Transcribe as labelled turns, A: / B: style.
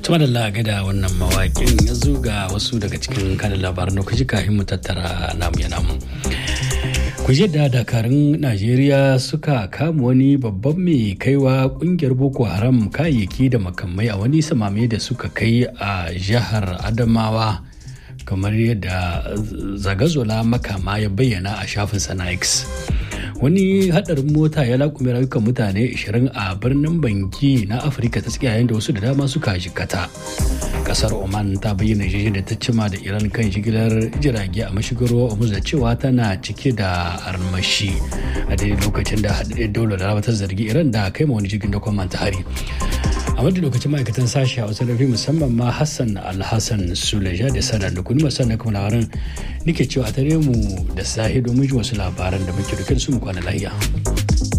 A: tuma da laga da wannan mawaƙin ya ga wasu daga cikin kanin labaran da kuji kafin mu tattara namu ya namu ku da dakarun najeriya suka kama wani babban mai kaiwa kungiyar boko haram kayayyaki da makamai a wani samame da suka kai a jihar adamawa kamar yadda zagazola makama ya bayyana a shafin sana x wani hadarin mota ya lakume rayukan mutane 20 a birnin banki na afirka ta tsakiya yayin da wasu da dama suka jikata kasar oman ta bayyana jirgin da ta cima da iran kan jigilar jirage a mashigar ruwa da cewa tana cike da armashi a daidai lokacin da haɗaɗɗen daular da ta zargi iran da kai ma wani jirgin da kwamman ta hari a wadda lokacin ma'aikatan sashi a wasu rafi musamman ma hassan alhassan suleja da sanar da kuni masu na kuma labaran nake cewa a tare mu da sahi domin ji wasu labaran da muke da su mu kwana lahiya.